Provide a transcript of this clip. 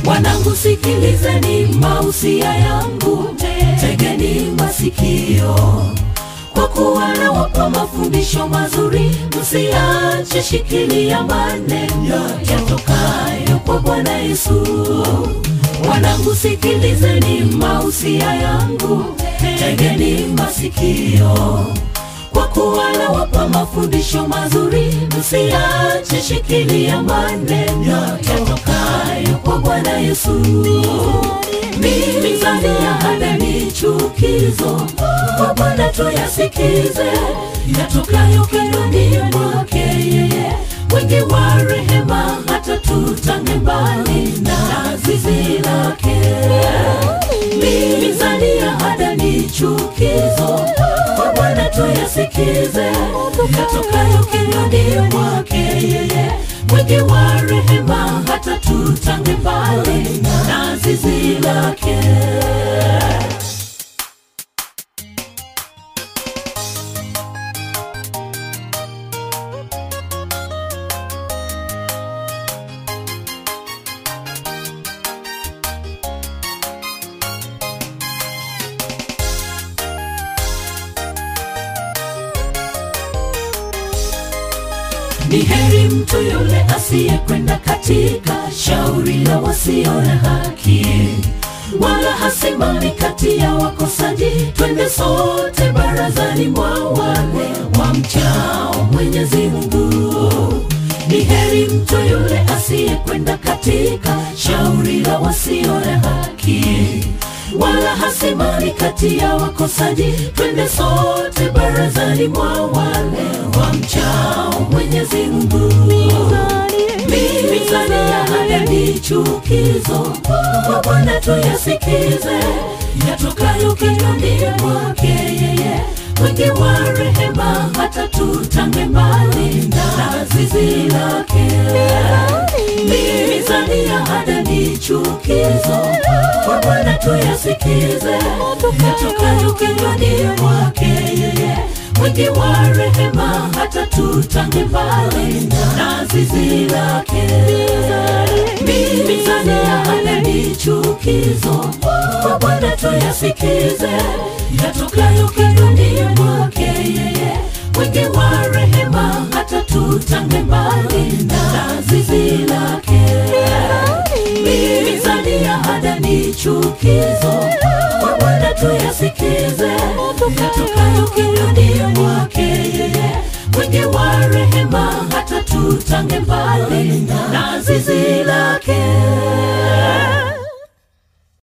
Wanangu, sikilizeni mausia yangu, tegeni masikio, kwa kuwa nawapa mafundisho mazuri. Msiache, shikilia maneno yatokayo kwa Bwana Yesu. Wanangu, sikilizeni mausia yangu, tegeni masikio, kwa kuwa nawapa mafundisho mazuri. Msiache, shikilia maneno yatokayo kwa Bwana Yesu. Mizani ya hada ni chukizo, kwa Bwana tuyasikize, yatokayo kinywani mwake yeye, mwingi wa rehema, hata tutange mbali na zizi lake. Mizani ya hada ni chukizo, kwa Bwana tuyasikize, yatokayo kinywani mwake yeye, mwingi wa rehema, hata tutange mbali na zizi lake. Ni heri mtu yule asiyekwenda katika shauri la wasio na haki, wala hasimami kati ya wakosaji. Twende sote barazani mwa wale wamchao Mwenyezi Mungu. Ni heri mtu yule asiyekwenda katika shauri la wasio na haki, wala hasimami kati ya wakosaji. Twende sote barazani mwa wale wamchao Mwenyezi Mungu. Mizani ya haya ni chukizo, kwa Bwana tuyasikize, yatokayo kinywani mwake yeye, mwingi wa rehema, hata tutange mbali na zizi lake. Mizani ya hada ni chukizo, kwa Bwana tuyasikize, yatokayo kinywani mwake yeye, mwingi wa rehema, hata tutange mbali na zizi lake. Mizani ya hada ni chukizo, kwa Bwana tuyasikize, yatokayo kinywani mwake yeye, mwingi wa rehema, hata tutange mbali na zizi lake. Mizani ya hada ni chukizo, kwa Bwana tuyasikize, yatokayo kinywani mwake yeye, mwingi wa rehema, hata tutange mbali na zizi